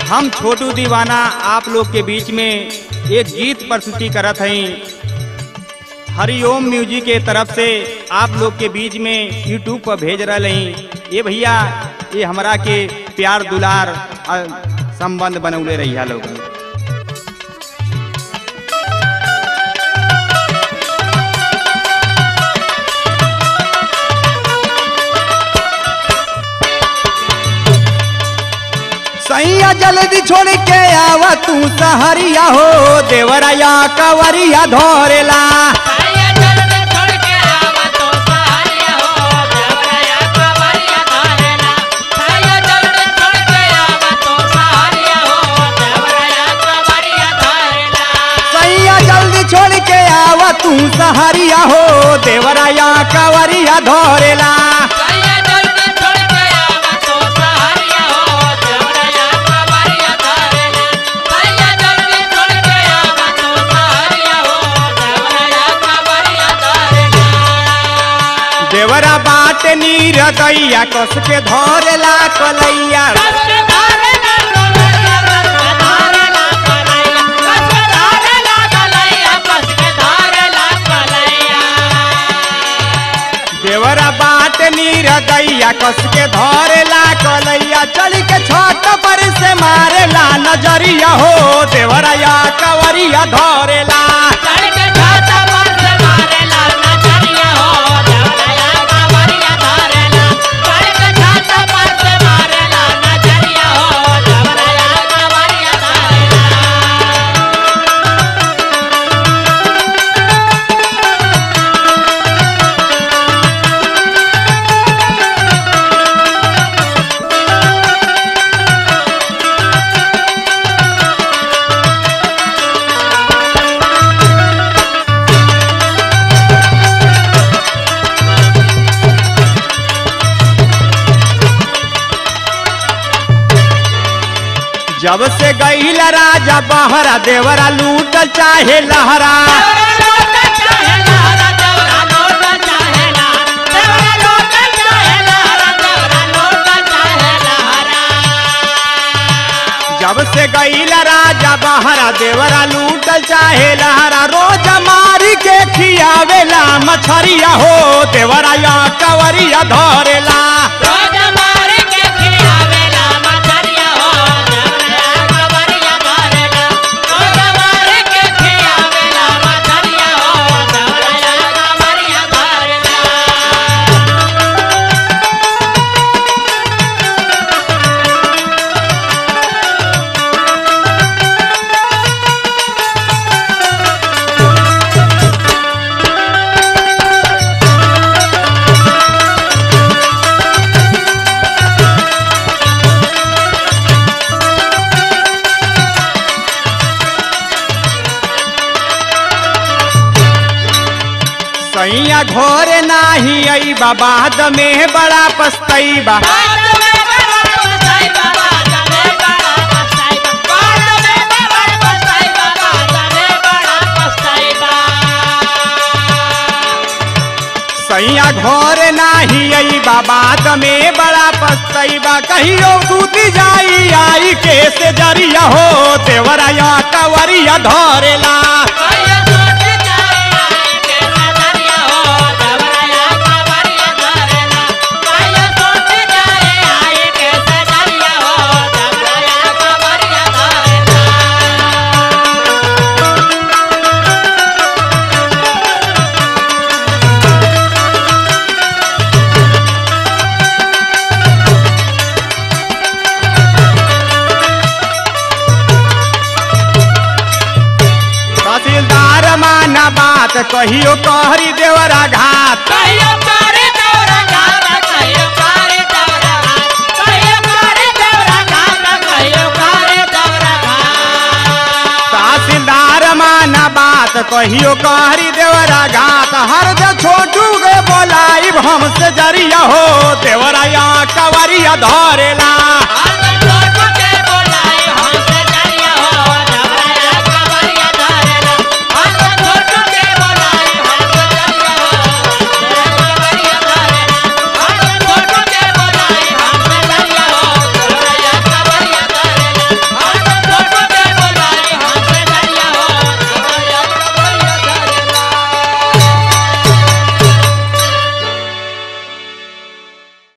हम छोटू दीवाना आप लोग के बीच में एक गीत प्रस्तुति करत हई हरिओम म्यूजिक के तरफ से आप लोग के बीच में यूट्यूब पर भेज रहे हई ये भैया ये हमरा के प्यार दुलार अ, संबंध बनौले रहिया लोग सैया जल्दी छोड़ के आवा तू सहरिया हो देवराया कवरिया धोरेला साया जल्दी छोड़ के आवा तो सहारिया हो देवराया कवरिया धरेला साया जल्दी छोड़ के आवा तो सहारिया हो देवराया कवरिया धरेला सैया जल्दी छोड़ के आवा तू सहरिया हो देवराया कवरिया धोरेला साया जल्दी छोड़ के आवा तो सहारिया हो देवराया कवरिया धरेला साया जल्दी छोड़ के आवा तो सहारिया हो देवराया कवरिया धरेला देवरा बाट नीर दैया कस के धोरेला कलैया देवरा बाट नीर दैया कस के धोरेला कलैया चल के छत पर से मारेला नजरिया हो देवराया कवरिया धोरेला जब से गईल राजा बहरा देवरा लूटल चाहे लहरा जब से गईल राजा बहरा देवरा लूटल चाहे लहरा रोज मारी के खियावेला मछरिया हो देवरा या कवरिया धरेला सैया घोरे नाही आई बाद में बड़ा पछतैबा सैया घर नाही आई बाद में बड़ा पछतैबा कहियो सूती जाई आई के से जरिया हो देवराया कवरिया धरेला तहसीलदार माना बात कहियो कहरी देवरा घात कहियो करे दौरा गावा कहियो करे दौरा घाट कहियो करे दौरा गावा कहियो करे दौरा घाट तहसीलदार माना बात कहियो कहरी देवरा घात हर दे छोटू के बोलाई हमसे जरिया हो देवरा या कवरिया धरेला